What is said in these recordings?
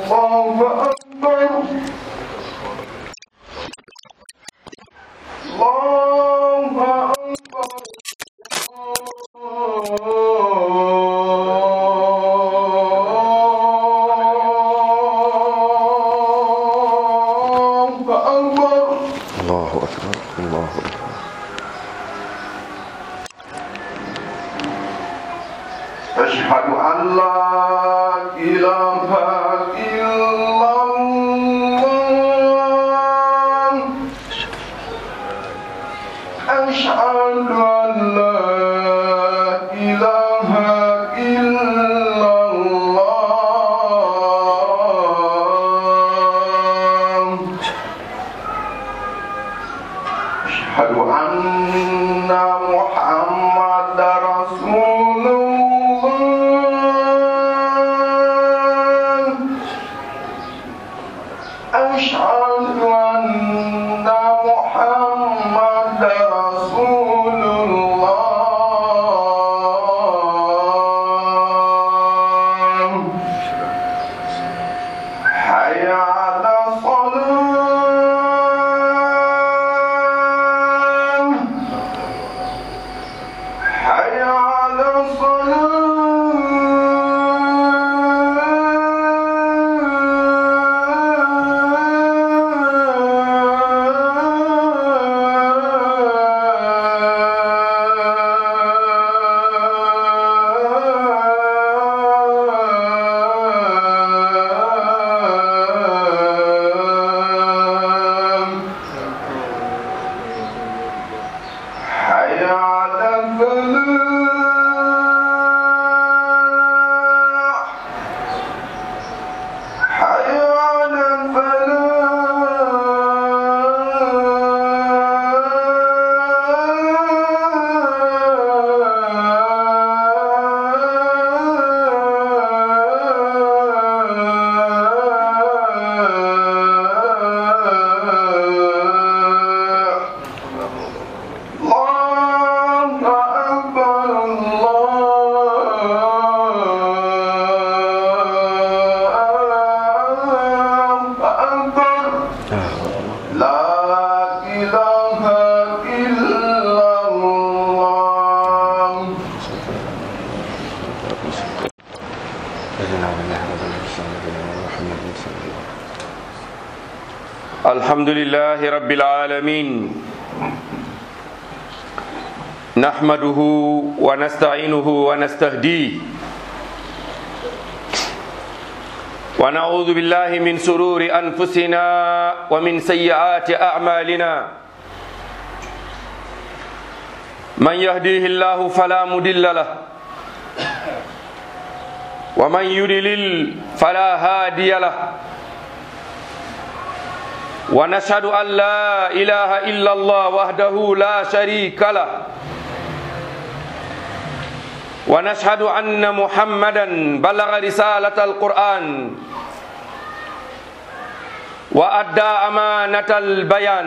الله أكبر الله أكبر الله أكبر الله أكبر الله أكبر أشهد أن لا إله إلا الله أشهد أن لا إله إلا الله أشهد أن محمد رسول الله أشهد أن محمد رسول الله حي على الصلاة حي على الصلاة حي على الفلاح حي على الفلاح الله أكبر الله أكبر لا إله إلا الله الحمد لله رب العالمين نحمده ونستعينه ونستهديه ونعوذ بالله من سرور أنفسنا ومن سيئات أعمالنا من يهديه الله فلا مضل له ومن يضلل فلا هادي له ونشهد أن لا إله إلا الله وحده لا شريك له ونشهد أن محمدا بلغ رسالة القرآن وأدى أمانة البيان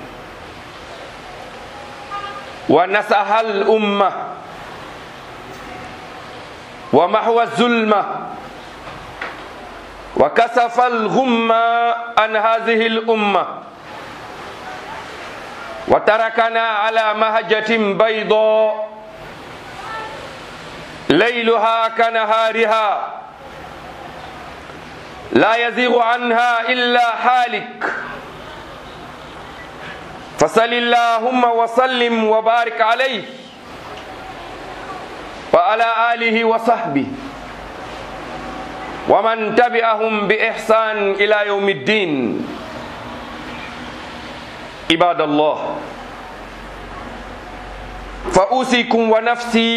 ونسح الأمة ومحو الظلمة وكسف الغمة عن هذه الأمة وتركنا على مهجة بيضاء ليلها كنهارها لا يزيغ عنها إلا حالك فصل اللهم وسلم وبارك عليه وعلى آله وصحبه ومن تبعهم بإحسان إلى يوم الدين عباد الله فأوصيكم ونفسي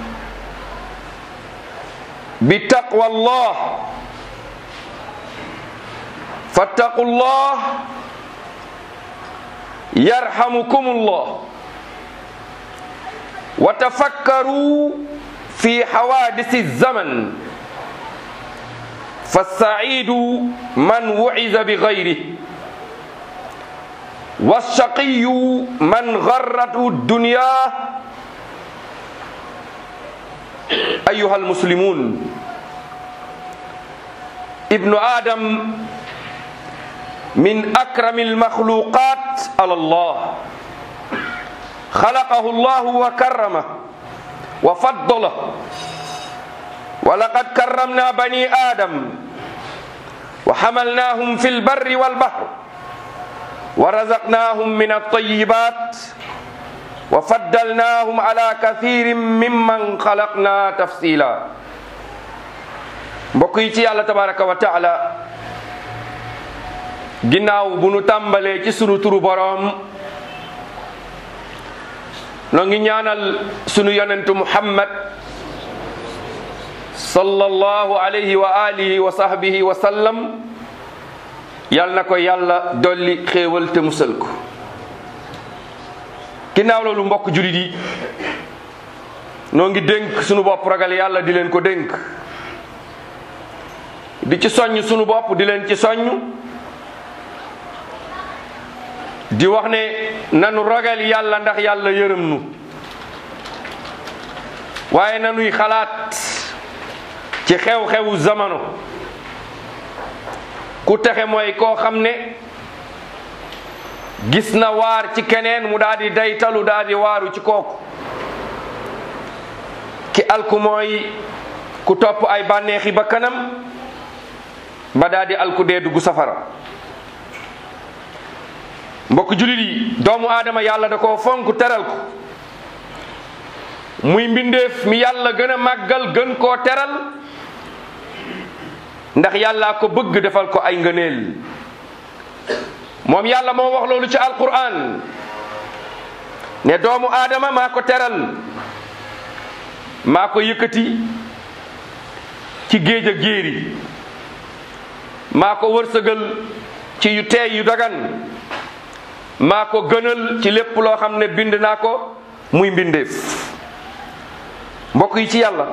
بتقوى الله فاتقوا الله يرحمكم الله وتفكروا في حوادث الزمن فالسعيد من وعز بغيره والشقي من غرته الدنيا أيها المسلمون ibnu adam min akrami almakhluqat ala allah خلقه الله وكرمه وفضله ولقد كرمنا بني آدم وحملناهم في البر والبحر ورزقناهم من الطيبات وفضلناهم على كثير ممن خلقنا تفصيلا mbokk yi ci yàlla tabaraka wa taala ginnaaw bu nu tàmbalee ci sunu turu boroom noo ngi ñaanal sunu yonentu muhammad sallallahu alayhi wa alihi wa sahbihi wa sallam yal na ko yàlla dolli xéewal te musal ko ginnaaw loolu mbokk julit yi noo ngi dénk sunu bopp ragal yàlla di leen ko dénk di ci soññ sunu bopp di leen ci soññ di wax ne nanu ragal yàlla ndax yàlla yërëm nu waaye nanuy xalaat ci xew-xewu zamano ku texe mooy koo xam ne gis na waar ci keneen mu daal di daytalu daal di waaru ci kooku ki alku mooy ku topp ay bànneexi ba kanam ba daal di alku dee dugg safara mbokk julit yi doomu aadama yàlla da koo fonk teral ko muy mbindeef mi yàlla gën a màggal gën koo teral ndax yàllaa ko bëgg defal ko ay ngëneel moom yàlla moo wax loolu ci alquran ne doomu aadama maa ko teral maa ko yëkkati ci géej a géeri maa ko wërsëgal ci yu teey yu dagan maa ko gënal ci lépp loo xam ne bind naa ko muy mbindeef mbokk yi ci yàlla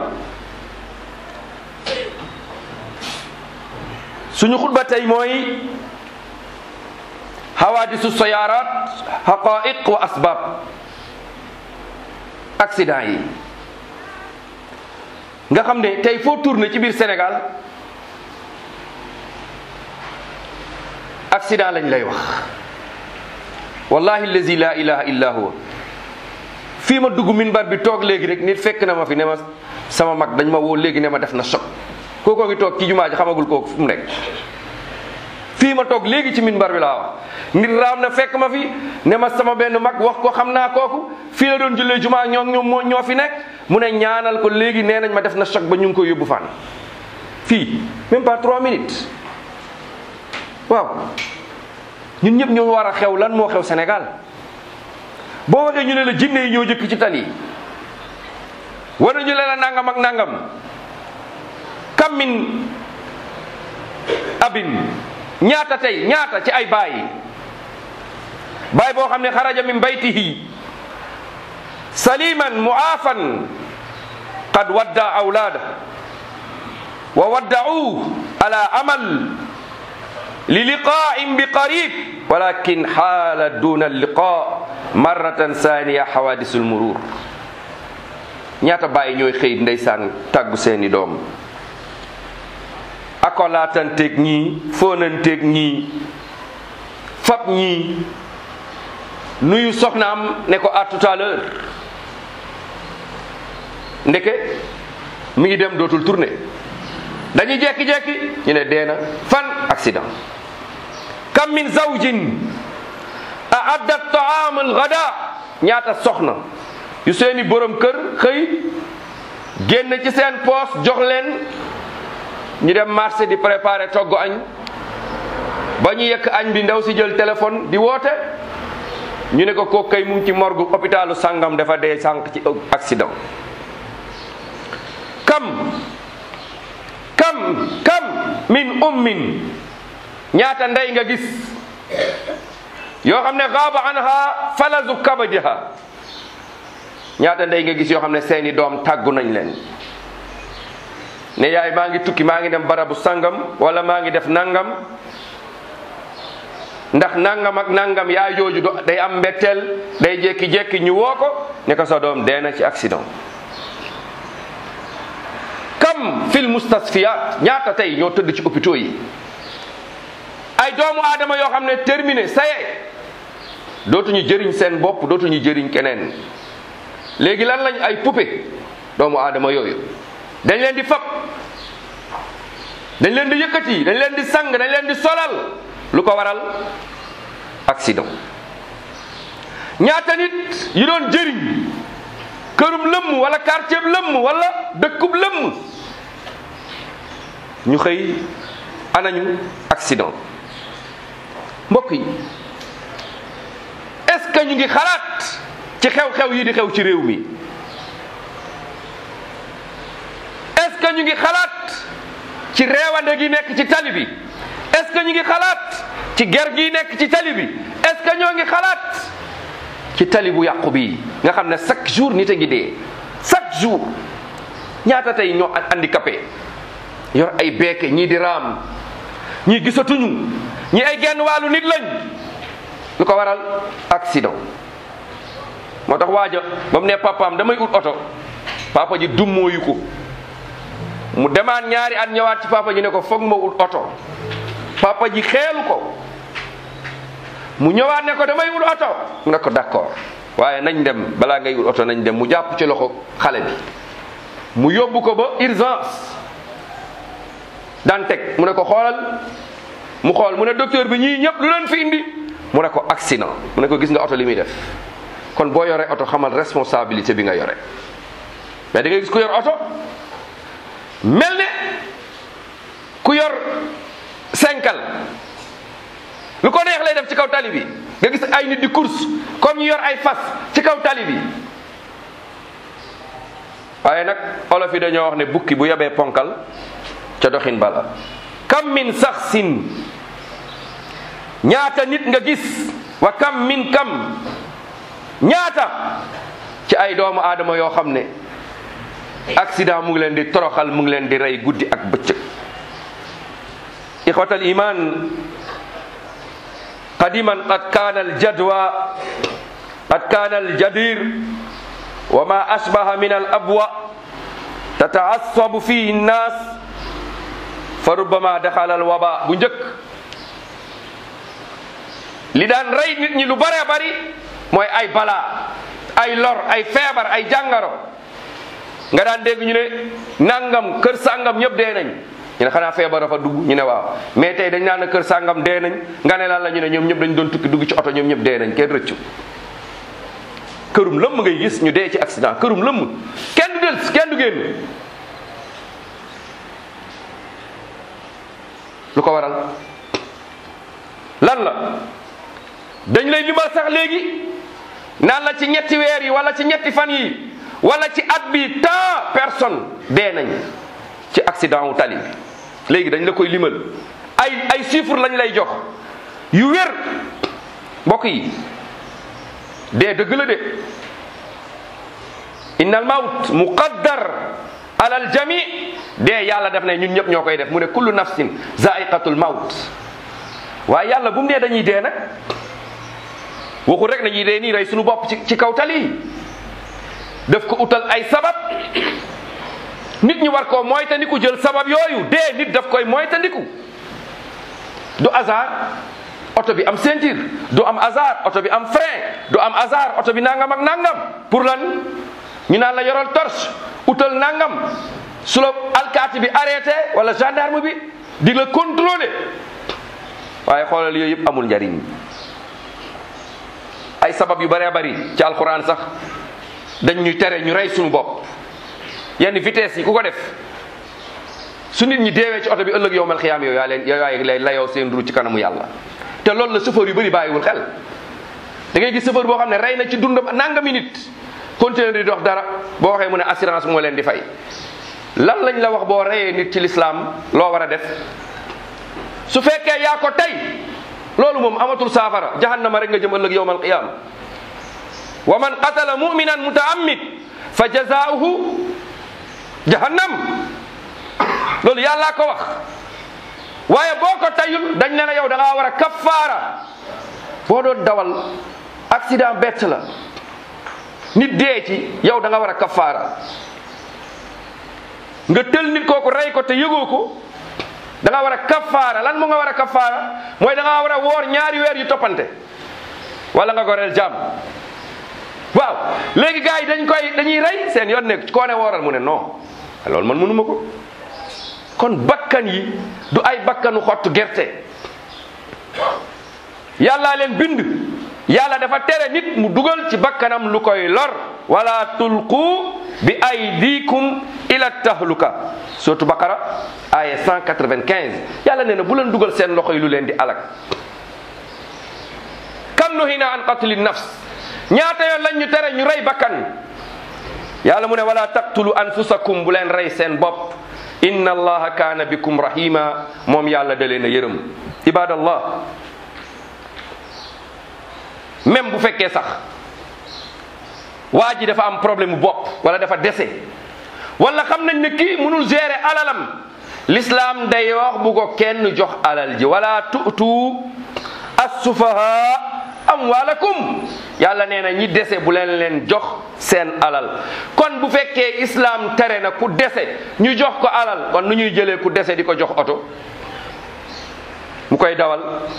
suñu xutba tey mooy xawaadisu sayaaraat xaqaiq wa asbaab accident yi nga xam ne tey foo tourné ci biir Sénégal accident lañ lay wax wallahi allazi la ilaha illa huwa fii ma dugg minbar bi toog léegi rek nit fekk na ma fi ne ma sama mag dañ ma woo léegi ne ma def na choc kookoo ngi toog ci jumaa ji xamagul kooku fu mu nekk fii ma toog léegi ci minbar bi laa wax nit raam na fekk ma fi ne ma sama benn mag wax ko xam naa kooku fii la doon jullee jumaa ñoo ñoom moo ñoo fi nekk mu ne ñaanal ko léegi nee nañ ma def na choc ba ñu ngi ko yóbbu fan fii même pas trois minutes waaw ñun ñëpp ñoo war a xew lan moo xew Sénégal boo waxee ñu ne la jinne yi ñoo jëkk ci tali war nañu leen la nangam ak nangam kam min abin ñaata tey ñaata ci ay baay baay boo xam ne xaraja min baytihi saliman muafan qad wadda awlaada wa wadda'u ala amal li liqa'in bi qarib walakin xaala duna liqa marratan saniya xawadisul murur ñaata bàyyi ñooy xëy ndeysaan tàggu seeni doom akolaatanteeg ñii fóonanteeg ñii fab ñii nuyu soxnaam ne ko à tout à l'heure ndeke mi ngi dem dootul tourné dañuy jekki-jekki ñu ne deena fan accident kam min zawjin aadda taam al gada ñaata soxna yu seeni borom kër xëy génn ci seen poos jox leen ñu dem marché di préparer togg añ ba ñu yekk añ bi ndaw si jël téléphone di woote ñu ne ko kooku kay mu ngi ci morgu hôpitalu sangam dafa dee sànq ci accident kam kam kam min ummin ñaata ndey nga gis yoo xam ne gaaba anha falazu kabadiha ñaata ndey nga gis yoo xam ne seeni doom tàggu nañ leen ne yaay maa ngi tukki maa ngi dem barabu sangam wala maa ngi def nangam ndax nangam ak nangam yaay jooju do day am mbetteel day jékki-jékki ñu woo ko ne ko sa doom dee na ci accident kam kam fil mustasfiyat ñaata tey ñoo tëdd ci hôpitaux yi ay doomu aadama yoo xam ne terminé saye dootuñu jëriñ seen bopp dootuñu jëriñ keneen léegi lan lañ ay poupée doomu aadama yooyu dañ leen di fab dañ leen di yëkkati dañ leen di sang dañ leen di solal lu ko waral accident ñaata nit yu doon jëriñ kërum lëmm wala quartier lëmm wala dëkkub lëmm ñu xëy anañu accident mbokk yi est-ce que ñu ngi xalaat ci xew-xew yi di xew ci réew mi est-ce que ñu ngi xalaat ci reewande gi nekk ci tali bi est-ce que ñu ngi xalaat ci ger gi nekk ci tali bi est-ce que ñoo ngi xalaat ci tali bu yàqu bi nga xam ne chaque jour nit a ngi dee chaque jour ñaata tey ñoo handicapé yor ay beeke ñii di raam ñii gisatuñu ñii ay genn wàllu nit lañ lu ko waral accident moo tax waaja ba mu ne papaam damay ut oto papa ji dummóoyu ko mu demaat ñaari at ñëwaat ci papa ji ne ko foog ma ut oto papa ji xeelu ko mu ñëwaat ne ko damay ut oto mu ne ko d'accord waaye nañ dem balaa ngay ut oto nañ dem mu jàpp ci loxo xale bi mu yóbbu ko ba urgence daan teg mu ne ko xoolal mu xool mu ne docteur bi ñii ñëpp lu leen fi indi mu ne ko accident mu ne ko gis nga oto li muy def kon boo yoree oto xamal responsabilité bi nga yore mais da ngay gis ku yor oto mel ne ku yor senkal lu ko neex lay def ci kaw tali bi nga gis ay nit di course comme ñu yor ay fas ci kaw tali bi waaye nag olof yi dañoo wax ne bukki bu yebee ponkal ca doxin bala kam min saxsin ñaata nit nga gis wa kam min kam ñaata ci ay doomu aadama yoo xam ne accident mu ngi leen di toroxal mu ngi leen di rey guddi ak bëccëg ixwatal iman qadiman qad kana aljadwa qad kana aljadir wa ma asbaha min alabwa tataassabu fihi nnas fa rubbama daxala alwaba bu njëkk li daan rey nit ñi lu bare bari mooy ay balaa ay lor ay feebar ay jàngaro nga daan dégg ñu ne nangam kër sàngam ñëpp dee nañ ñu ne xanaa feebar dafa dugg ñu ne waaw mais tey dañ naan kër sàngam dee nañ nga ne lan la ñu ne ñoom ñëpp dañ doon tukki dugg ci oto ñoom ñëpp dee nañ kenn rëccu kërum lëmm ngay gis ñu dee ci accident kërum lëmm kenn du del kenn du génn lu ko waral lan la dañ lay limal sax léegi naan la ci ñetti weer yi wala ci ñetti fan yi wala ci at bi tant personne dee nañ ci accident wu tali léegi dañ la koy limal ay ay chiffres lañ lay jox yu wér mbokk yi dee dëgg la de inna al mawt muqaddar ala al jami dee yàlla def ne ñun ñëpp ñoo koy def mu ne kullu nafsin zaiqatul mawt waaye yàlla bu mu nee dañuy dee nag waxul rek nañuy dee nii rey suñu bopp ci ci kaw tali yi def ko utal ay sabab nit ñi war koo moytandiku jël sabab yooyu dee nit daf koy moytandiku du hasard oto bi am ceinture du am hasard oto bi am frein du am hasard oto bi nangam ak nangam pour lan ñu naan la yoral torche utal nangam su la alkaati bi arrêté wala gendarme bi di la contrôler waaye xoolal yooyu yëpp amul njariñ ay sabab yu bëree bëri ci alxuraan sax dañ ñuy tere ñu rey suñu bopp yenn vitesse yi ku ko def su nit ñi deewee ci oto bi ëllëg yow mal xiyaam yow yaa leen yow yaay lay layoo seen ru ci kanamu yàlla te loolu la chauffeur yu bëri bàyyiwul xel da ngay gis chauffeur boo xam ne rey na ci dundam nangami nit continuer di dox dara boo waxee mu ne assurance moo leen di fay lan lañ la wax boo reyee nit ci lislaam loo war a def su fekkee yaa ko tey loolu moom amatul saafara jahannama rek nga jëm ëllëg yowmal qiyama wa man qatala muminan mutaammid fa jazaauhu jahannam loolu yàllaa ko wax waaye boo ko tayul dañ ne la yow da ngaa war a kaffaara boo doon dawal accident bett la nit dee ci yow da nga war a kaffaara nga tël nit kooku rey ko te yëgoo ko da nga war a kafaara lan mu nga war a kafaara mooy da nga war a woor ñaari weer yu toppante wala nga goreel jàmm waaw léegi gars yi dañ koy dañuy rey seen yoon nekk koo ne wooral mu ne non loolu man mënuma ko kon bakkan yi du ay bakkanu xottu gerte yàllaa leen bind yàlla dafa tere nit mu dugal ci bakkanam lu koy lor wala tulqu bi aydikum ila tahluka surtout Baqara aya 195 yàlla nee na bu leen dugal seen loxo yi lu leen di alak kam nuhina an qatli nafs ñaata yoon lañ ñu tere ñu rey bakkan yàlla mu ne wala taqtulu anfusakum bu leen rey seen bopp inna allaha kaana bikum rahima moom yàlla da leen a yërëm ibadallah même bu fekkee sax waa ji dafa am problème mu bopp wala dafa dese wala xam nañ ne kii mënul gérer alalam l'islam day wax bu ko kenn jox alal ji wala tu'tu as-sufaha amwalakum yàlla nee na ñi dese bu leen leen jox seen alal kon bu fekkee islam tere na ku dese ñu jox ko alal kon nu ñuy jëlee ku dese di ko jox oto mu koy dawal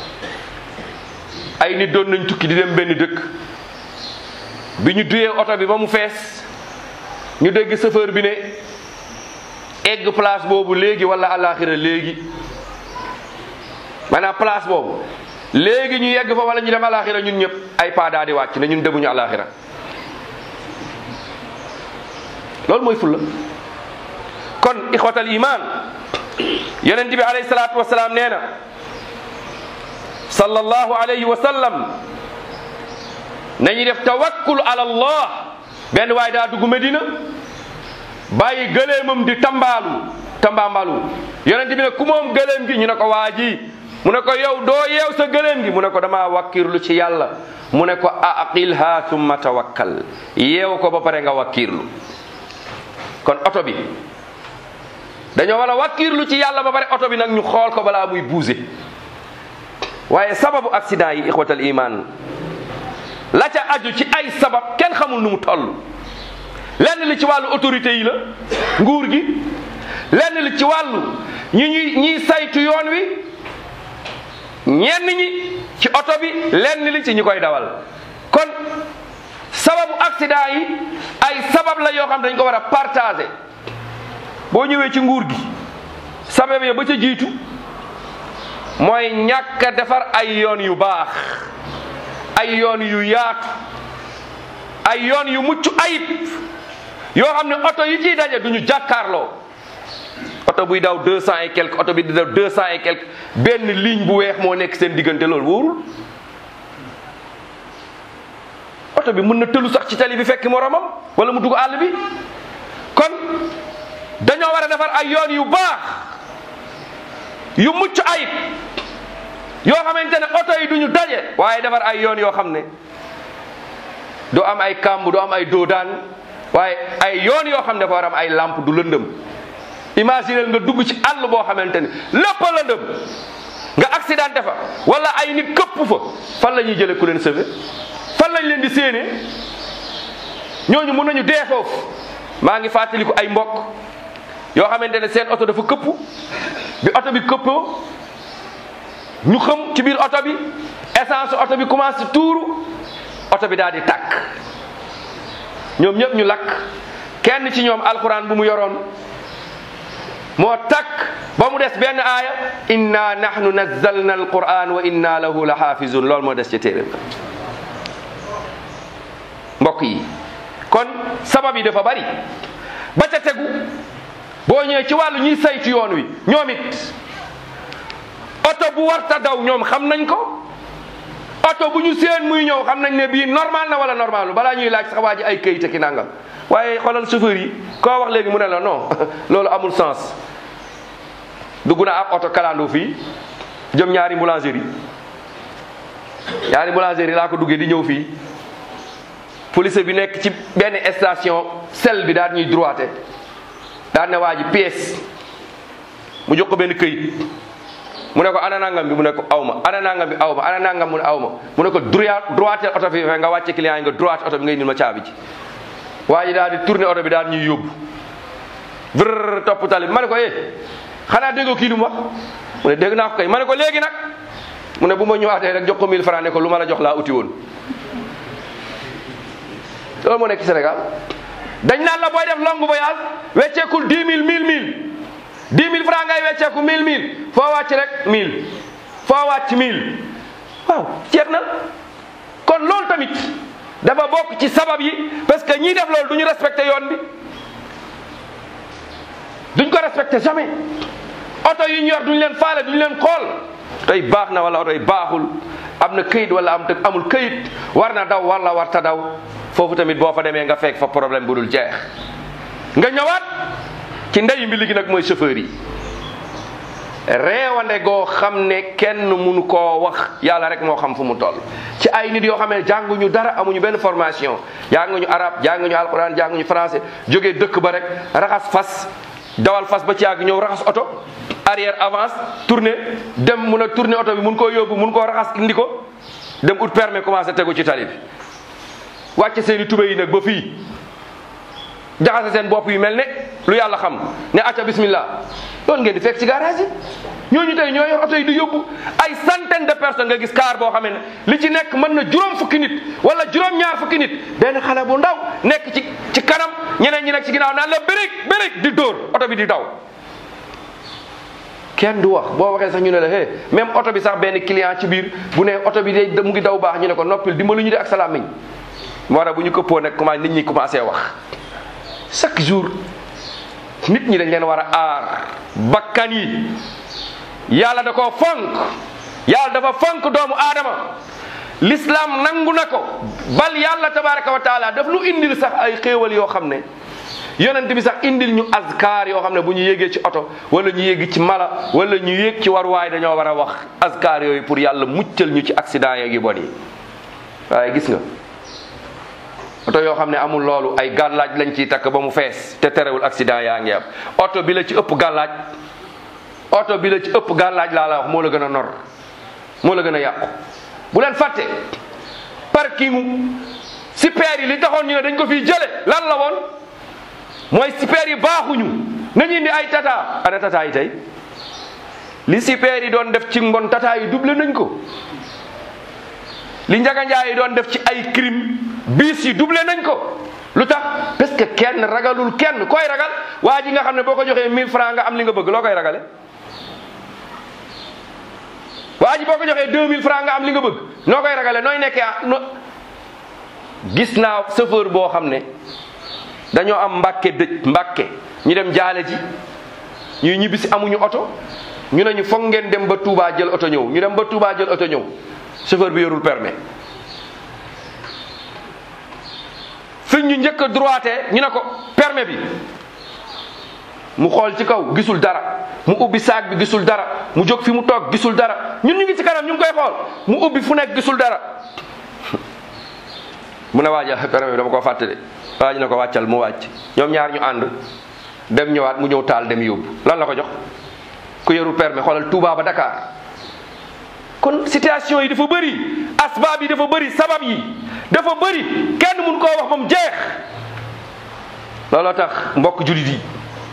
ay nit doon nañ tukki di dem benn dëkk bi ñu duyee oto bi ba mu fees ñu dégg chauffeur bi ne egg place boobu léegi wala alaxira léegi maanaam place boobu léegi ñu yegg fa wala ñu dem alaxira ñun ñëpp ay pas daa di wàcc ne ñun demuñu alaxira loolu mooy fulla kon ixwatal iman yonent bi alayhi salaatu wasalaam nee na sallallahu alayhi wa sallam nañu def tawakkul ala allah benn waay daa dugg Medina bàyyi gëleemam di tambaalu tambaambalu yonent bi ne ku moom gëleem gi ñu ne ko waa ji mu ne ko yow doo yeew sa gëleem gi mu ne ko dama wakkirlu ci yàlla mu ne ko aqilha thumma tawakkal yeew ko ba pare nga wakkirlu kon oto bi dañoo war a wakkirlu ci yàlla ba pare oto bi nag ñu xool ko balaa muy bouger waaye sababu accident yi ixwatal iman la ca aju ci ay sabab kenn xamul nu mu toll lenn li ci wàllu autorité yi la nguur gi lenn li ci wàllu ñi ñuy ñiy saytu yoon wi ñenn ñi ci oto bi lenn li ci ñi koy dawal kon sababu accident yi ay sabab la yoo xam dañ ko war a partager boo ñëwee ci nguur gi sabab ya ba ca jiitu mooy ñàkk a defar ay yoon yu baax ay yoon yu yaatu ay yoon yu mucc ayib yoo xam ne oto yi ciy daje duñu jàkkaarloo oto buy daw deux cent et quelque oto bi di daw deux cent et quelque benn ligne bu weex moo nekk seen diggante loolu wóorul oto bi mën na tëlu sax ci tali bi fekk moromam wala mu dugg àll bi kon dañoo war a defar ay yoon yu baax yu mucc ayib yoo xamante ne oto yi duñu daje waaye defar ay yoon yoo xam ne du am ay kàmb du am ay doodaan waaye ay yoon yoo xam ne dafa war am ay lampe du lëndëm imaginel nga dugg ci àll boo xamante ne lépp a lëndëm nga accidenté fa wala ay nit këpp fa fan la ñuy jëlee ku leen sauver fan lañ leen di séenee ñooñu mun nañu dee foofu maa ngi fàttaliku ay mbokk yoo xamante ne seen oto dafa këpp bi oto bi këppoo ñu xam ci biir oto bi essence oto bi commencé tuuru oto bi daal di tàkk ñoom ñëpp ñu lakk kenn ci ñoom alquran bu mu yoroon moo takk ba mu des benn aaya inna nahnu nazzalna alquran wa inna lahu la xaafizun loolu moo des ci téere ba mbokk yi kon sabab yi dafa bari ba ca tegu boo ñëwee ci wàllu ñuy saytu yoon wi ñoom it oto bu warta daw ñoom xam nañ ko oto bu ñu seen muy ñëw xam nañ ne bii normal na wala normal balaa ñuy laaj sax waa ji ay këyit ki nangam waaye xoolal chauffeur yi koo wax léegi mu ne la non loolu amul sens dugg na ab oto kalandoo fii jëm ñaari boulangerie ñaari boulangerie laa ko duggee di ñëw fii police bi nekk ci benn station sel bi daal ñuy droité daal ne waa ji pièce mu jox ko benn këyit mu ne ko ana nangam bi mu ne ko awma ana nangam bi awma ana nangam mu ne awma mu ne ko droit droité oto bi fe nga wàcce client yi nga droité oto bi ngay indil ma caabi ji waa ji daal di tourné oto bi daal ñuy yóbbu vrr topp tali bi ma ne ko eh xanaa déggoo kii lu mu wax mu ne dégg naa ko kay ma ne ko léegi nag mu ne bu ma ñëwaatee rek jox ko 1000 francs ne ko lu ma la jox laa uti woon loolu moo nekk ci Sénégal dañ naan la booy def long voyage wecceekul 10 000 1000 1000 10 000 francs ngay wecceeku 1000 1000 foo wàcc rek 1000 foo wàcc 1000 waaw jeex na kon loolu tamit dafa bokk ci sabab yi parce que ñiy def loolu du ñu respecté yoon bi duñ ko respecté jamais oto yi ñu yor duñ leen faale duñ leen xool oto yi baax na wala oto yi baaxul am na këyit wala am te amul këyit war na daw wala war ta daw foofu tamit boo fa demee nga fekk fa problème bu dul jeex nga ñëwaat ci ndey mbi ligi nag mooy chauffeur yi reewande goo xam ne kenn munu koo wax yàlla rek moo xam fu mu toll ci ay nit yoo xam ne jànguñu dara amuñu benn formation jànguñu arab jànguñu alquran jànguñu français jógee dëkk ba rek raxas fas dawal fas ba ci yàgg ñëw raxas oto arrière avance tourner dem mun a tourner oto bi mun koo yóbbu mun koo raxas indi ko dem ut permis commencé tegu ci tali bi wàcce seen i tubé yi nag ba fii jaxase seen bopp yi mel ne lu yàlla xam ne acca bismillah loolu ngeen di fekk ci garage yi ñooñu tey ñoo yor oto yi di yóbbu ay centaine de personnes nga gis car boo xamee ne li ci nekk mën na juróom fukki nit wala juróom ñaar fukki nit benn xale bu ndaw nekk ci ci kanam ñeneen ñi nekk ci ginnaaw naan la bérék bérék di dóor oto bi di daw kenn du wax boo waxee sax ñu ne la hé même oto bi sax benn client ci biir bu ne oto bi day mu ngi daw baax ñu ne ko noppil dimbalu ñu de ak salaam miñ moo tax bu ñu këppoo nag commencé nit ñi commencé wax chaque jour nit ñi dañ leen war a aar bakkan yi yàlla da koo fonk yàlla dafa fonk doomu aadama l'islam nangu na ko bal yàlla tabaraka wa taala daf lu indil sax ay xéewal yoo xam ne yonent bi sax indil ñu azkar yoo xam ne bu ñu yéegee ci oto wala ñu yéegi ci mala wala ñu yéeg ci waruwaay dañoo war a wax azkar yooyu pour yàlla muccal ñu ci accident yeeg yu bon yi waaye gis nga oto yoo xam ne amul loolu ay gàllaaj lañ ciy takk ba mu fees te terewul accident yaa ngi am oto bi la ci ëpp gàllaaj oto bi la ci ëpp gàllaaj laa la wax moo la gën a nor moo la gën a yàqu bu leen fàtte parking super yi li taxoon ñu ne dañ ko fiy jële lan la woon mooy super yi baaxuñu nañu indi ay tata ana tata yi tey li super yi doon def ci mbon tata yi doublé nañ ko li njaganjaay yi doon def ci ay crime biis yi doublé nañ ko lu tax parce que kenn ragalul kenn koy ragal waa ji nga xam ne boo ko joxee 1000 francs nga am li nga bëgg loo koy ragale waa ji boo ko joxee 2000 francs nga am li nga bëgg noo koy ragale nooy nekkee ah no gis naa chauffeur boo xam ne dañoo am mbàkke dëj mbàkke ñu dem jaale ji ñuy ñibbisi amuñu oto ñu ne ñu foog ngeen dem ba Touba jël oto ñëw ñu dem ba Touba jël oto ñëw chauffeur bi yorul permis fi ñu njëkk a droité ñu ne ko permis bi mu xool ci kaw gisul dara mu ubbi saag bi gisul dara mu jóg fi mu toog gisul dara ñun ñu ngi ci kanam ñu ngi koy xool mu ubbi fu nekk gisul dara mu ne waaja permis bi dama koo fàtte de waa ji ne ko wàccal mu wàcc ñoom ñaar ñu ànd dem ñëwaat mu ñëw taal dem yóbbu lan la ko jox ku yorul permis xoolal Touba ba Dakar kon situation yi dafa bëri asbaab yi dafa bëri sabab yi dafa bëri kenn mun koo wax ba mu jeex looloo tax mbokk julit yi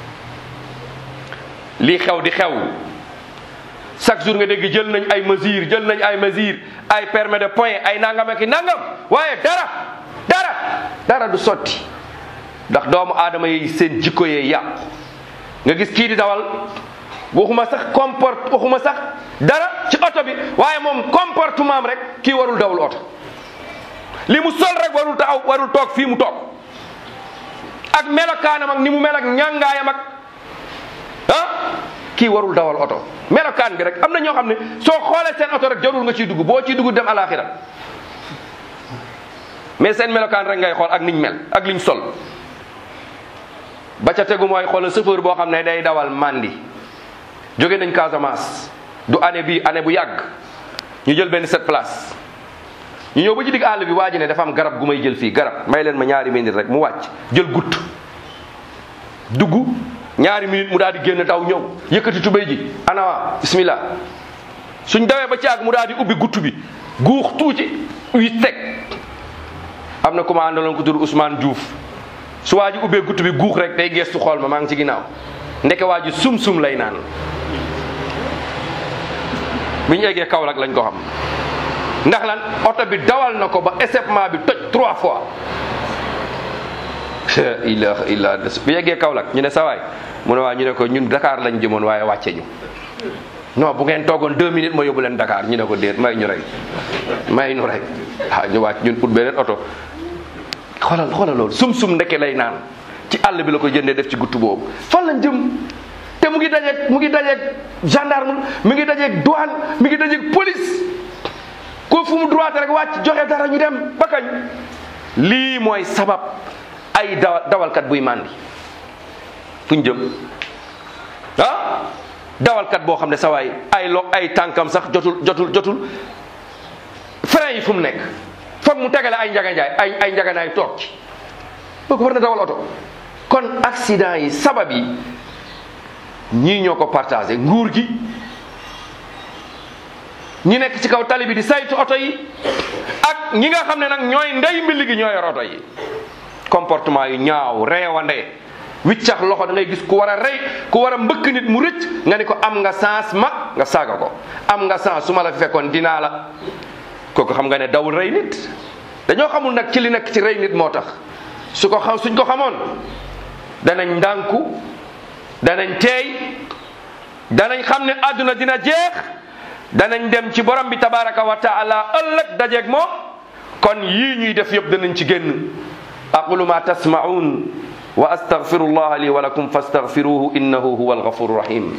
lii xew di xew chaque jour nga dégg jël nañ ay mesures jël nañ ay mesures ay permis de point ay nangam ak i nangam waaye dara dara dara du sotti ndax doomu aadama yi seen jikko yee yàqu nga gis kii di dawal waxuma sax comport waxuma sax dara ci oto bi waaye moom comportement am rek kii warul dawul oto li mu sol rek warul taxaw warul toog fii mu toog ak melokaanam ak ni mu mel ak ñàngaayam ak ah kii warul dawal oto melokaan bi rek am na ñoo xam ne soo xoolee seen oto rek jarul nga ciy dugg boo ciy dugg dem alaxira mais seen melokaan rek ngay xool ak niñ mel ak liñ sol ba ca tegu mooy xoolal chauffeur boo xam ne day dawal mandi jóge nañ Casamance du année bi année bu yàgg ñu jël benn sept place ñu ñëw ba ci digg àll bi waa ji ne dafa am garab gu may jël fii garab may leen ma ñaari minute rek mu wàcc jël gutt dugg ñaari minute mu daal di génn daw ñëw yëkkati tubéy ji anawa bismillah suñ dawee ba ci àgg mu daal di ubbi gutt bi guux tuuti wi teg am na ku ma àndaloon ko tur Ousmane Diouf su waa ji ubbee gutt bi guux rek day geestu xool ma maa ngi ci ginnaaw ndeke waa ji sum-sum lay naan bi ñu eggee Kaolack lañ ko xam ndax lan oto bi dawal na ko ba échappement bi toj trois fois la ilaha illa bi yeggee Kaolack ñu ne sawaay mu ne waa ñu ne ko ñun Dakar lañ jëmoon waaye wàcce ñu non bu ngeen toogoon deux minutes ma yóbbu leen Dakar ñu ne ko déet may ñu rek may ñu rek ah ñu wàcc ñun ut beneen oto xoolal xoolal loolu sum-sum ndeke lay naan ci àll bi la ko jëndee def ci guttu boobu fan lañ jëm te mu ngi dajeeg mu ngi dajeeg gendarme mi ngi dajeeg douane mi ngi dajeeg police ko fu mu droit rek wàcc joxe dara ñu dem ba kañ lii mooy sabab ay dawa dawalkat buy màndi fu ñu jëm ah dawalkat boo xam ne sa waay ay lo ay tànkam sax jotul jotul jotul frein yi fu mu nekk foog mu tegale ay njaganjaay ay ay njaganaay toog ci boobu war na dawal oto kon accident yi sabab yi ñii ñoo ko partagé nguur gi ñi nekk ci kaw tali bi di saytu oto yi ak ñi nga xam ne nag ñooy ndey mbilli gi ñoo yor oto yi comportement yu ñaaw reewande wiccax loxo da ngay gis ku war a rey ku war a mbëkk nit mu rëcc nga ni ko am nga sens mag nga saaga ko am nga sens su ma la fi fekkoon dinaa la kooku xam nga ne dawul rey nit dañoo xamul nag ci li nekk ci rey nit moo tax su ko xam suñ ko xamoon danañ ndànku danañ teey danañ xam ne àdduna dina jeex danañ dem ci borom bi tabaraka wa taala ëllëg dajeeg moom kon yii ñuy def yëpp danañ ci génn aqulu ma tasmaun wa astaghfiru allah li wa lakum fastaghfiruhu innahu huwa alghafuru rahim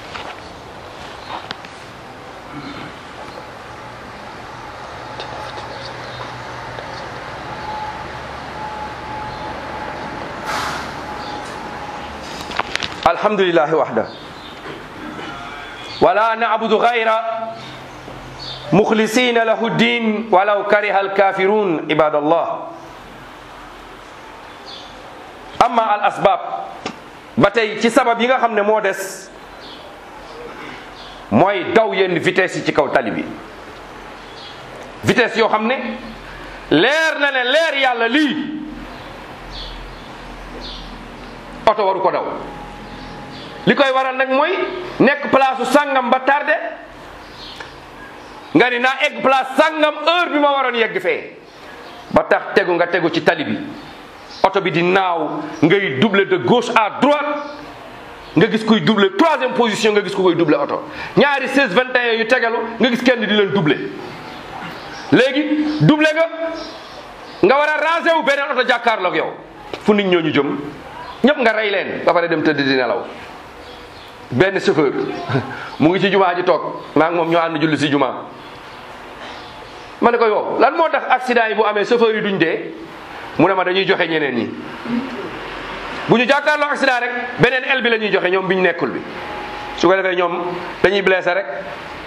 alhamdulillahi wahda wala na'budu ghayra mukhlisina lahu ddin walaw kariha alkafirun ibadallah amma al asbab ba tey ci sabab yi nga xam ne moo des mooy daw yenn vitesse yi ci kaw tali bi vitesse yoo xam ne leer na ne leer yàlla lii oto waru ko daw li koy waral nag mooy nekk place su sàngam ba tardé nga ni naa egg place sàngam heure bi ma waroon yegg fee ba tax tegu nga tegu ci tali bi oto bi di naaw ngay doubler de gauche à droite nga gis kuy doubler troisième position nga gis ku koy doubler oto ñaari 16 21 yu tegalu nga gis kenn di leen doubler léegi doubler nga nga war a ranger wu beneen oto jàkkaarloog yow fu nit ñooñu jëm ñëpp nga rey leen ba pare dem tëdd di nelaw benn chauffeur mu ngi ci jumaa ji toog maa ngi moom ñoo ànd julli si jumaa ma ne ko yow lan moo tax accident yi bu amee chauffeur yi duñ dee mu ne ma dañuy joxe ñeneen ñi bu ñu jàkkaarloo accident rek beneen el bi la ñuy joxe ñoom bi ñu nekkul bi su ko defee ñoom dañuy blessé rek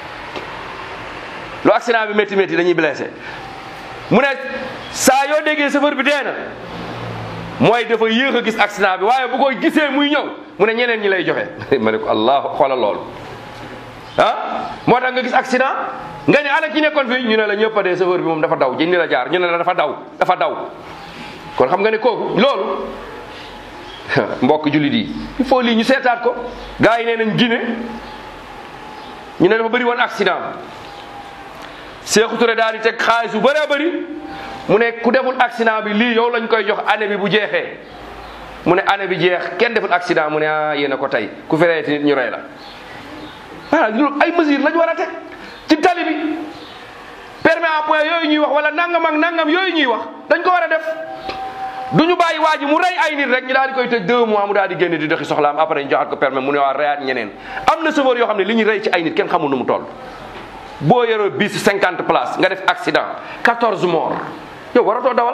lu accident bi métti métti dañuy blessé mu ne saa yoo déggee chauffeur bi dee na mooy dafa yéex a gis accident bi waaye bu koy gisee muy ñëw mu ne ñeneen ñi lay joxe ma ne ko allah xoolal loolu ah moo tax nga gis accident nga ne ana ki nekkoon fii ñu ne la ñëpp a dee chauffeur bi moom dafa daw jëndi la jaar ñu ne la dafa daw dafa daw kon xam nga ne kooku loolu mbokk jullit yi il faut lii ñu seetaat ko gars yi nee nañ Guinée ñu ne dafa bëri woon accident Sékou Touré daal di teg xaalis bu bëree bëri mu ne ku deful accident bi lii yow lañ koy jox année bi bu jeexee mu ne année bi jeex kenn deful accident mu ne ah yéen a ko tey ku fi reeti nit ñu rey la voilà loolu ay mesures lañ war a teg ci tali bi permis à point yooyu ñuy wax wala nangam ak nangam yooyu ñuy wax dañ ko war a def du ñu bàyyi waa ji mu rey ay nit rek ñu daal di koy tëj deux mois mu daal di génn di doxi soxlaam après ñu joxaat ko permis mu ne waa reyaat ñeneen am na chauffeur yoo xam ne li ñu rey ci ay nit kenn xamul nu mu toll boo yoroo bis cinquante places nga def accident quatorze morts yow waratoo dawal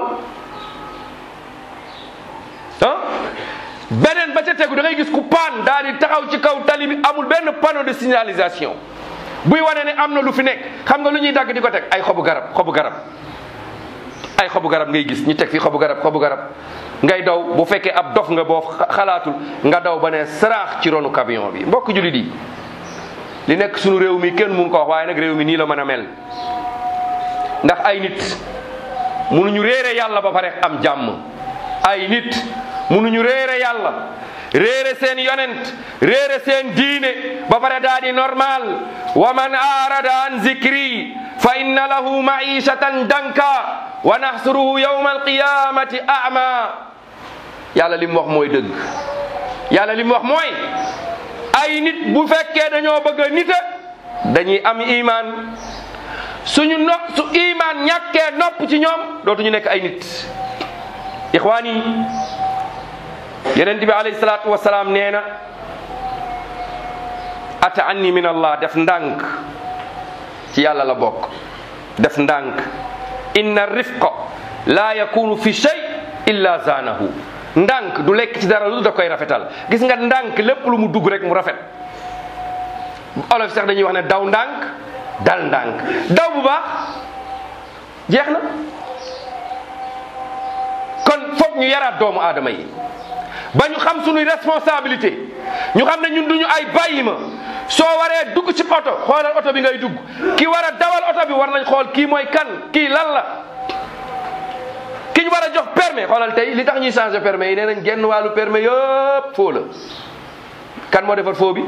ah beneen ba ca tegu da ngay gis ku paan daal di taxaw ci kaw tali bi amul benn panneau de signalisation buy wane ne am na lu fi nekk xam nga lu ñuy dagg di ko teg ay xobu garab xobu garab ay xobu garab ngay gis ñu teg fi xobu garab xobu garab ngay daw bu fekkee ab dof nga boo xalaatul nga daw ba ne saraax ci ronu camion bi mbokk jullit yi li nekk sunu réew mi kenn mun ko wax waaye nag réew mi nii la mën a mel ndax ay nit mënuñu réere yàlla ba pare am jàmm ay nit munuñu réere yàlla réere seen yonent réere seen diine ba pare daa di normal wa man arada an zikri fa inna lahu maishatan danka wa nahsuruhu yawma alqiyamati a'ma yàlla li mu wax mooy dëgg yàlla li mu wax mooy ay nit bu fekkee dañoo bëgg a nite dañuy am iman suñu no su iman ñàkkee nopp ci ñoom dootuñu nekk ay nit ixwaan yi yonent bi alayhi salaatu wasalaam nee na ata anni min allah def ndànk ci yàlla la bokk def ndànk inna rifqa la yakunu fi shay illa zanahu ndànk du lekk ci dara lu da koy rafetal gis nga ndànk lépp lu mu dugg rek mu rafet olof sax dañuy wax ne daw ndànk dal ndànk daw bu baax jeex na kon foog ñu yaraat doomu aadama yi ba ñu xam suñuy responsabilité ñu xam ne ñun duñu ay bàyyi ma soo waree dugg ci oto xoolal oto bi ngay dugg ki war a dawal oto bi war nañ xool kii mooy kan kii lan la ki ñu war a jox permis xoolal tey li tax ñuy changer permis yi nee nañ genn wàllu permis yëpp foo la kan moo defar foo bi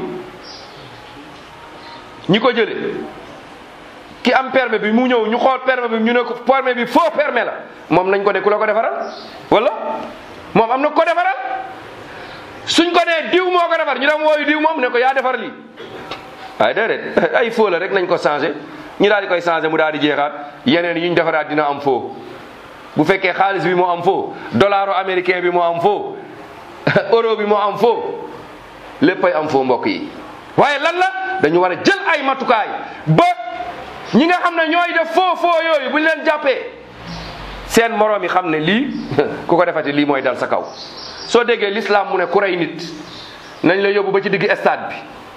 ñi ko jële ki am permis bi mu ñëw ñu xool permis bi ñu ne ko permis bi faux permis la moom nañ ko ne ku la ko defaral wala moom am na ko defaral suñ ko nee diw moo ko defar ñu dem wooyu diw moom ne ko yaa defar lii waaye déedéet ay faux la rek nañ ko changé ñu daal di koy changé mu daal di jeexaat yeneen yi ñu defaraat dina am faux bu fekkee xaalis bi moo am faux dollaro américain bi moo am faux euro bi moo am faux léppay am faux mbokk yi waaye lan la dañu war a jël ay matukaay ba ñi nga xam ne ñooy def faux faux yooyu bu ñu leen jàppee seen moroom yi xam ne lii ku ko defati lii mooy dal sa kaw soo déggee l'islam mu ne ku rey nit nañ la yóbbu ba ci digg stade bi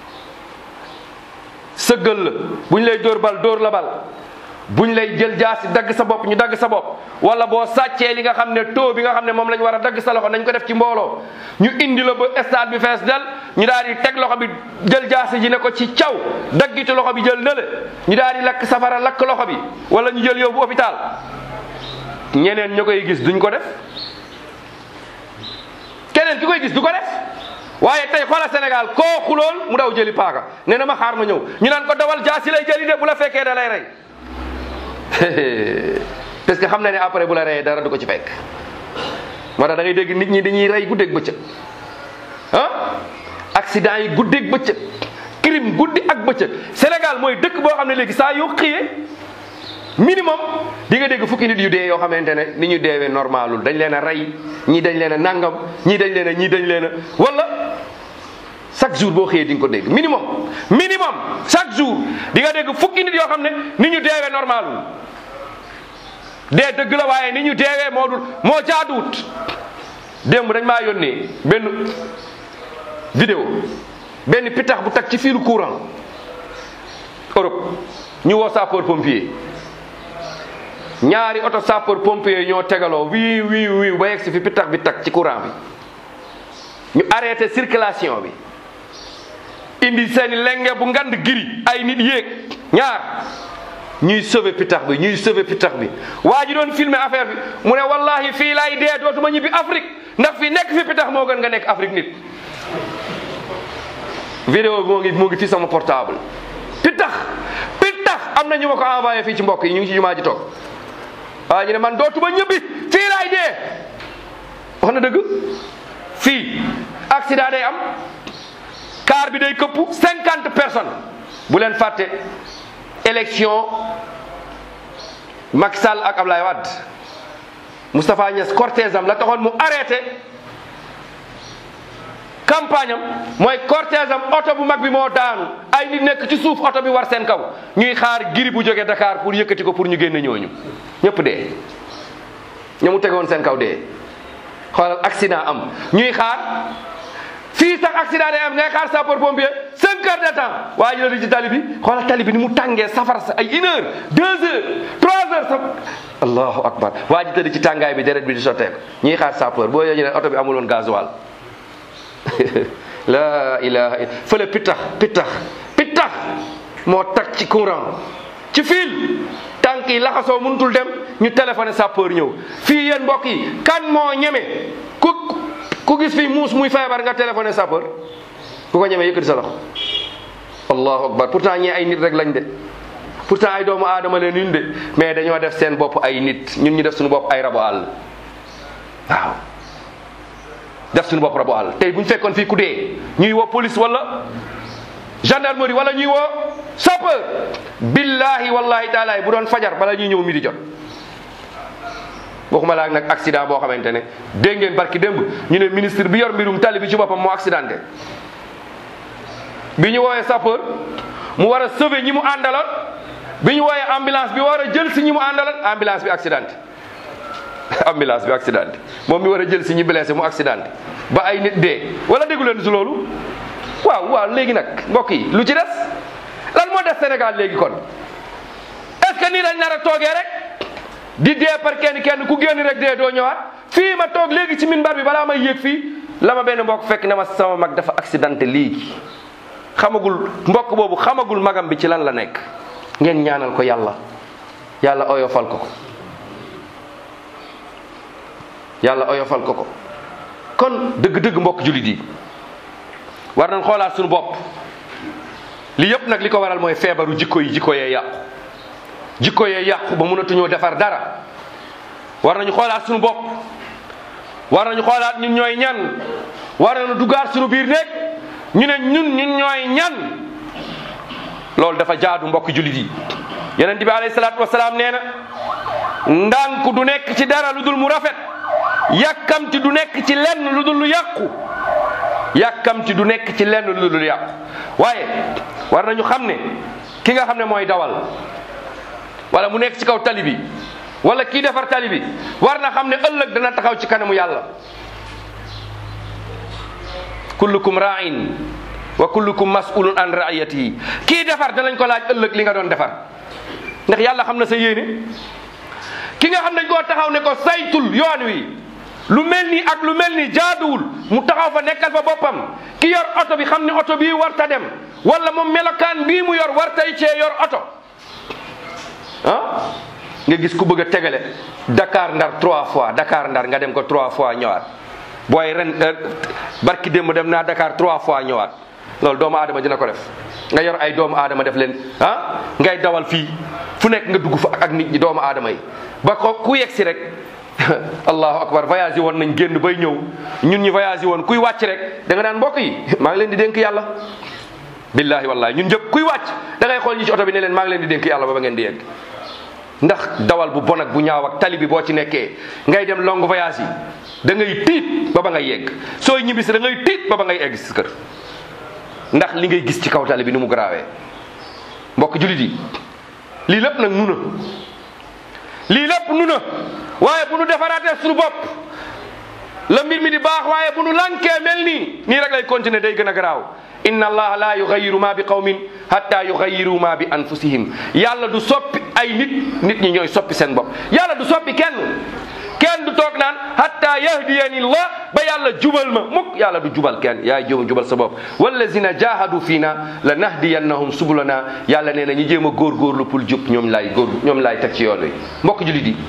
sëggal la buñ lay dóor bal dóor la bal buñ lay jël jaasi dagg sa bopp ñu dagg sa bopp wala boo sàccee li nga xam ne taux bi nga xam ne moom lañ war a dagg sa loxo nañ ko def ci mbooloo ñu indi la ba stade bi fees del ñu daal di teg loxo bi jël jaasi ji ne ko ci caw daggitu loxo bi jël nële ñu daal di lakk safara lakk loxo bi wala ñu jël yóbbu hôpital ñeneen ñu koy gis duñ ko def keneen ki koy gis du ko def waaye tey xoola Sénégal koo xulool mu daw jëli paaka nee na ma xaar ma ñëw ñu naan ko dawal jaasi lay jëli de bu la fekkee da lay rey parce que xam na ne après bu la reyee dara du ko ci fekk moo tax da ngay dégg nit ñi dañuy rey guddeeg bëccëg ah accident yi guddeeg bëccëg crime guddi ak bëccëg Sénégal mooy dëkk boo xam ne léegi saa yoo xëyee minimum di nga dégg fukki nit yu dee yoo xamante ne ni ñu deewee normalul dañ leen a rey ñii dañ leen a nangam ñii dañ leen a ñii dañ leen a wala chaque jour boo xëyee di nga ko dégg minimum minimum chaque jour di nga dégg fukki nit yoo xam ne ni ñu deewee normalul dee dëgg la waaye ni ñu deewee moo dul moo jaaduwut démb dañ maa yónnee benn vidéo benn pitax bu tag ci fiilu courant Europe ñu woo sapeur pompier ñaari oto sapeur pompier ñoo tegaloo wii wii wii ba yegg si fi pitax bi tag ci courant bi ñu arrêté circulation bi indi seeni lenge bu ngand giri ay nit yéeg ñaar ñuy sauver pitax bi ñuy sauver pitax bi waa ji doon filmer affaire bi mu ne wallahi fii laay dee dootuma ñibbi Afrique ndax fi nekk fi pitax moo gën nga nekk Afrique nit vidéo bi moo ngi moo ngi fi sama portable pitax pitax am na ñu ma ko envoyé fii ci mbokk yi ñu ngi ci jumaa ji toog waa ji ne man dootuma ñibbi fii laay dee wax na dëgg fii accident day am car bi day këpp cinquante personnes bu leen fàtte élection Macky Sall ak Ablaye Wade Moustapha Niass cortège am la taxoon mu arrêté campagne am mooy cortège am oto bu mag bi moo daanu ay nit nekk ci suuf oto bi war seen kaw ñuy xaar giri bu jógee Dakar pour yëkkati ko pour ñu génne ñooñu ñëpp dee ña mu tegoon seen kaw dee xoolal accident am ñuy xaar fii sax accident day am ngay xaar sapeur pompier cinq heures de temps waa ji la di ci tali bi xoolal tali bi ni mu tàngee safara sa ay une heure deux heures trois heures sa allahu akbar waa ji tëdd ci tàngaay bi deret bi di sotteeku ñuy xaar sapeur boo yooyu ne oto bi amul woon gasoil la ilaha illa fële pittax pittax pittax moo tag ci courant ci fil tànk yi laxasoo mënutul dem ñu téléphoné sapeur ñëw fii yéen mbokk yi kan moo ñeme ku ku gis fii muus muy feebar nga téléphoné sapeur ku ko ñemee yëkkati sa loxo allahu akbar pourtant ñii ay nit rek lañ de pourtant ay doomu aadama leen ñun de mais dañoo def seen bopp ay nit ñun ñu def suñu bopp ay rabu àll waaw def suñu bopp rabu àll tey bu ñu fekkoon fii ku dee ñuy woo police wala gendarmerie wala ñuy woo sapeur billahi wallahi taala bu doon fajar bala ñuy ñëw mi di jot waxuma laa nag accident boo xamante ne dégg ngeen barki démb ñu ne ministre bi yor mbirum tali bi ci boppam moo accidenté bi ñu woowee sapeur mu war a sauver ñi mu àndaloon bi ñu woowee ambulance bi war a jël si ñi mu àndaloon ambulance bi accidenté ambulance bi accidenté moom mi war a jël si ñi blessé mu accidenté ba ay nit dee wala déggu leen si loolu waaw waaw léegi nag mbokk yi lu ci des lan moo des Sénégal léegi kon est ce que nii lañ nar a toogee rek di dee par kenn kenn ku génn rek dee doo ñëwaat fii ma toog léegi ci minbar bi balaa may yéeg fii la ma benn mbokk fekk ne ma sama mag dafa accidenté léegi xamagul mbokk boobu xamagul magam bi ci lan la nekk ngeen ñaanal ko yàlla yàlla oyofal ko ko yàlla oyofal ko ko kon dëgg-dëgg mbokk jullit yi war nañ xoolaat suñu bopp li yëpp nag li ko waral mooy feebaru jikko yi jikko yee yàqu jikko yee yàqu ba mënatuñoo defar dara war nañu xoolaat suñu bopp war nañu xoolaat ñun ñooy ñan war nañu duggaat suñu biir néeg ñu ne ñun ñun ñooy ñan loolu dafa jaadu mbokk jullit yi yonent bi alayhi salaatu wasalaam nee na ndànk du nekk ci dara lu dul mu rafet yàkkamti du nekk ci lenn lu dul lu yàqu yàkkamti du nekk ci lenn lu dul lu yàqu waaye war nañu xam ne ki nga xam ne mooy dawal wala mu nekk ci kaw tali bi wala kii defar tali bi war na xam ne ëllëg dana taxaw ci kanamu yàlla kullukum ra'in wa kullukum mas'ulun an ra'iyatihi kii defar danañ ko laaj ëllëg li nga doon defar ndax yàlla xam na sa yéene ki nga xam dañ koo taxaw ne ko saytul yoon wi lu mel nii ak lu mel nii jaaduwul mu taxaw fa nekkal fa boppam ki yor oto bi xam ne oto bii warta dem wala moom melokaan bii mu yor wartay cee yor oto ah nga gis ku bëgg a tegale Dakar Ndar trois fois Dakar Ndar nga dem ko trois fois ñëwaat booy ren barki démb dem naa Dakar trois fois ñëwaat loolu doomu aadama dina ko def nga yor ay doomu aadama def leen ah ngay dawal fii fu nekk nga dugg fa ak nit ñi doomu aadama yi ba ko ku yegg si rek allahu akbar voyage yi woon nañ génn bay ñëw ñun ñi voyage yi woon kuy wàcc rek da nga daan mbokk yi maa ngi leen di dénk yàlla billahi wallahi ñun ñëpp kuy wàcc da ngay xool ñi ci oto bi ne leen maa ngi leen di dénk yàlla ba ba ngeen di yegg ndax dawal bu bon ak bu ñaaw ak tali bi boo ci nekkee ngay dem long voyage yi da ngay tiit ba ba ngay yegg sooy ñibbisi da ngay tiit ba ba ngay egg si kër ndax li ngay gis ci kaw tali bi ni mu garaawee mbokk julit yi lii lépp nag nu na lii lépp nu na waaye bu nu defaraatee suñu bopp la mbir mi di baax waaye bu nu lankee mel nii nii rek lay continuer day gën a garaaw inna allaha la yugayiru ma bi qawmin hatta yugayiru ma bi anfusihim yàlla du soppi ay nit nit ñi ñooy soppi seen bopp yàlla du soppi kenn kenn du toog naan hatta yahdiyani llah ba yàlla jubal ma mukk yàlla du jubal kenn yaay jéem a jubal sa bopp wallazina jahadu fiina la nahdiyannahum subulana yàlla nee na ñi jéem a góorgóorlu pour jub ñoom laay góor ñoom laay teg ci yoon wi mbokk julit yi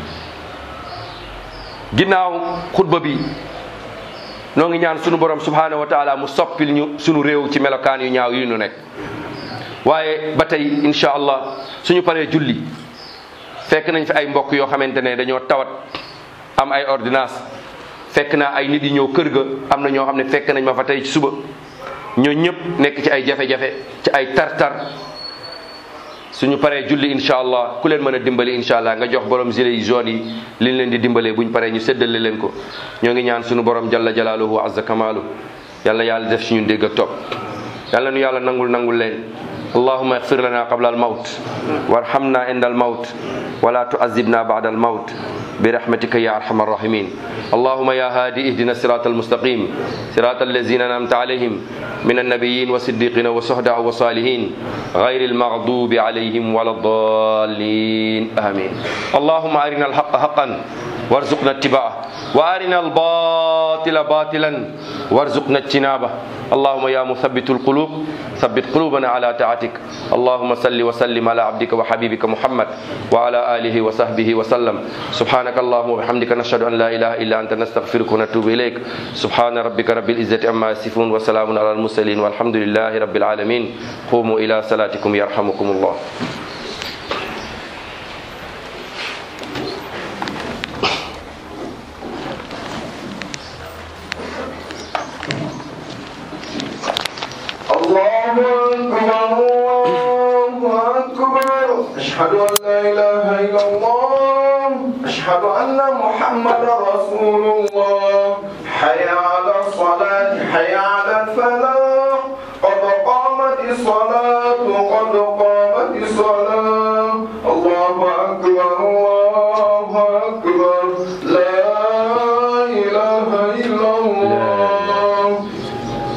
ginnaaw xutba bi noo ngi ñaan sunu borom subhanahu wa taala mu soppil ñu sunu réew ci melokaan yu ñaaw yi ñu nekk waaye ba tey insha allah suñu paree julli fekk nañ fi ay mbokk yoo xamante ne dañoo tawat am ay ordonnance fekk naa ay nit yi ñëw kër ga am na ñoo xam ne fekk nañ ma fa tey ci suba ñoo ñëpp nekk ci ay jafe-jafe ci ay tar-tar suñu paree julli insha allah ku leen mën a dimbali insha allah nga jox borom gilet yi jaune yi liñ leen di dimbalee buñ paree ñu séddale leen ko ñoo ngi ñaan suñu borom jalla jalaaluhu wa azza kamaalu yàlla yàlla def si ñun dégg ak topp yàlla nu yàlla nangul nangul leen اللهم اغفر لنا قبل الموت وارحمنا عند الموت ولا تعذبنا بعد الموت برحمتك يا ارحم الراحمين اللهم يا هادي اهدنا الصراط المستقيم صراط الذين انعمت عليهم من النبيين والصديقين والشهداء والصالحين غير المغضوب عليهم ولا الضالين امين اللهم ارنا الحق حقا وارزقنا اتباعه وارنا الباطل الباطل باطلا وارزقنا اجتنابه اللهم يا مثبت القلوب ثبت قلوبنا على طاعتك اللهم صل وسلم على عبدك وحبيبك محمد وعلى آله وصحبه وسلم سبحانك اللهم وبحمدك نشهد أن لا إله إلا أنت نستغفرك ونتوب إليك سبحان ربك رب العزة عما يصفون وسلام على المرسلين والحمد لله رب العالمين قوموا إلى صلاتكم يرحمكم الله الله أكبر الله أكبر أشهد أن لا إله إلا الله أشهد أن محمدا رسول الله حي على الصلاة حي على الفلاح قد قامت الصلاة قد قامت الصلاة الله أكبر